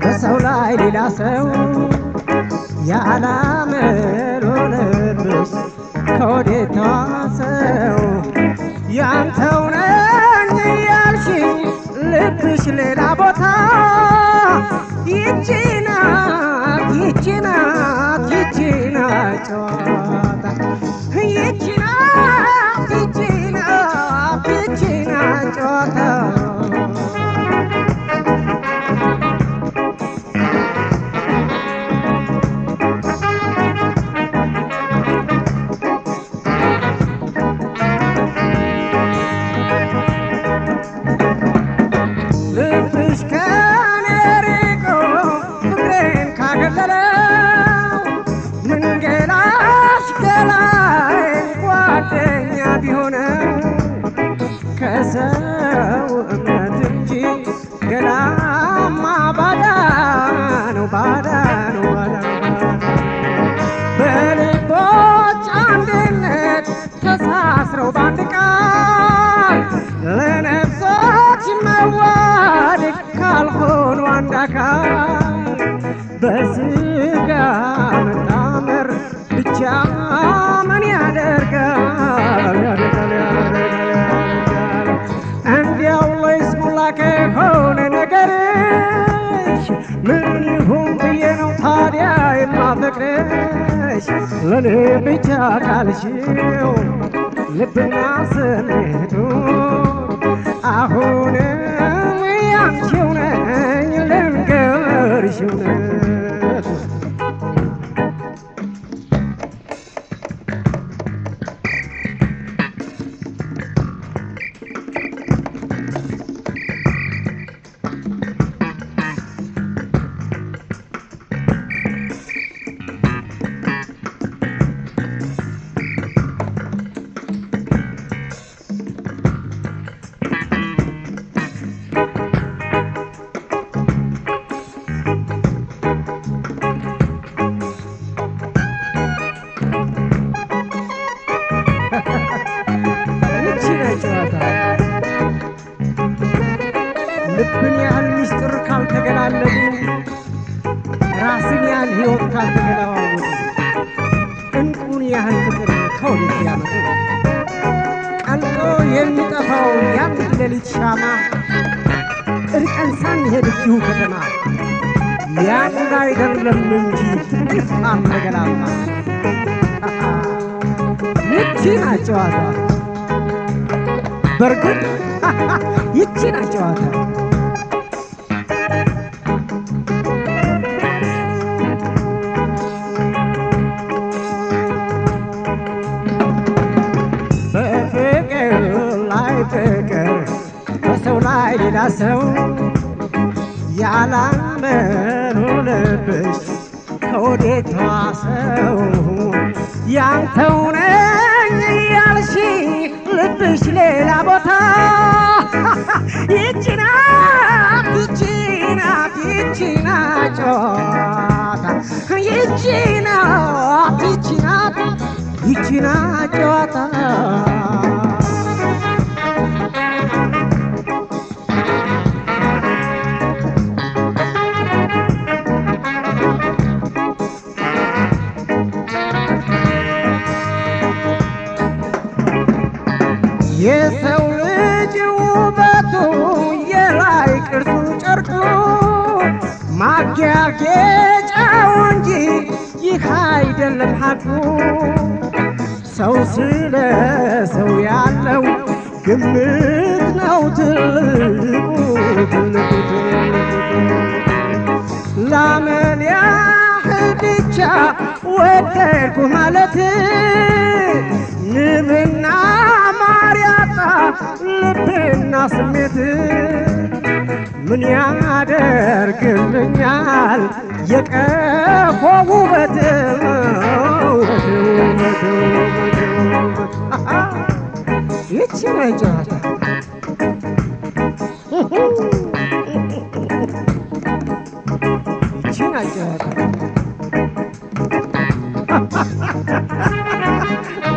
በሰው ላይ ሌላ ሰው ያላመል ሆነብሽ ከወዴት ተዋሰው ያንተው ነኝ እያልሽኝ ልብሽ ሌላ ቦታ ይቺ ናት ይቺ ናት ይቺ ናት ጨዋታ ይቺ ናት ይቺ ናት ይቺ ናት ጨዋታ ልብሽ ከኔ ርቆ ፍቅሬን ካገለለው ምንገላሽ ገላይ ጓደኛ ቢሆነው ከሰው እምነት እንጂ ገላማ ባዳ ነው ባዳ ነው ባዳ ነው በልቦች አንድነት ተሳስረው በአንድ ቃል ለነፍሶች መዋደድ ካልሆኑ አንድ አካል በስጋ መጣመር ብቻ ምን ያደርጋል ያደርጋል ያደርጋል ያደርጋል እንዲያው ለይስሙላ ከሆነ ነገርሽ ምን ይሁን ብዬ ነው ታዲያ የማፈቅርሽ ለእኔ ብቻ ካልሽው ልብና ስሜቱ አሁንም ያንቺው ነኝ ልንገርሽ እውነት ይቺ ነች ጨዋታ ልብን ያህል ሚስጥር ካልተገላለጡ ራስን ያህል ሕይወት ካልተገለዋወጡ እንቁን ያህል ፍቅር ከወዴት ያመጡ ቀልጦ የሚጠፋው ያን ሌሊት ሻማ እርቀን ሳንሄድ እዚሁ ከተማ ያን አይደለም እንጂ ፍቅር ተገላማ ይቺ ናት ጨዋታ በርግጥ ይቺ ናት ጨዋታ በፍቅር ላይ ፍቅር በሰው ላይ ሌላ ሰው ያላመኑ ልብሽ ከወዴት ተዋሰው ያንተው ነኝ እያልሽኝ ልብሽ ሌላ ቦታ ይቺ ናት ይቺ ናት ይቺ ናት ጨዋታ ይቺ ናት ይቺ ናት ይቺ ናት ጨዋታ የሰው ልጅ ውበቱ የላይ ቅርጹ ጨርቁ ማጊያጌጫው እንጂ ይህ አይደለም ሐቁ። ሰው ስለ ሰው ያለው ግምት ነው ትልቁ ትልቁ ላመን ያህል ብቻ ወደድኩ ማለት ንብና ማር ያጣ ልብና ስሜት ምን ያደርግልኛል የቀፎ ውበት ውበት ውበት ውበት ውበት ይቺ ነው ጨዋታ ይቺ ናት ጨዋታ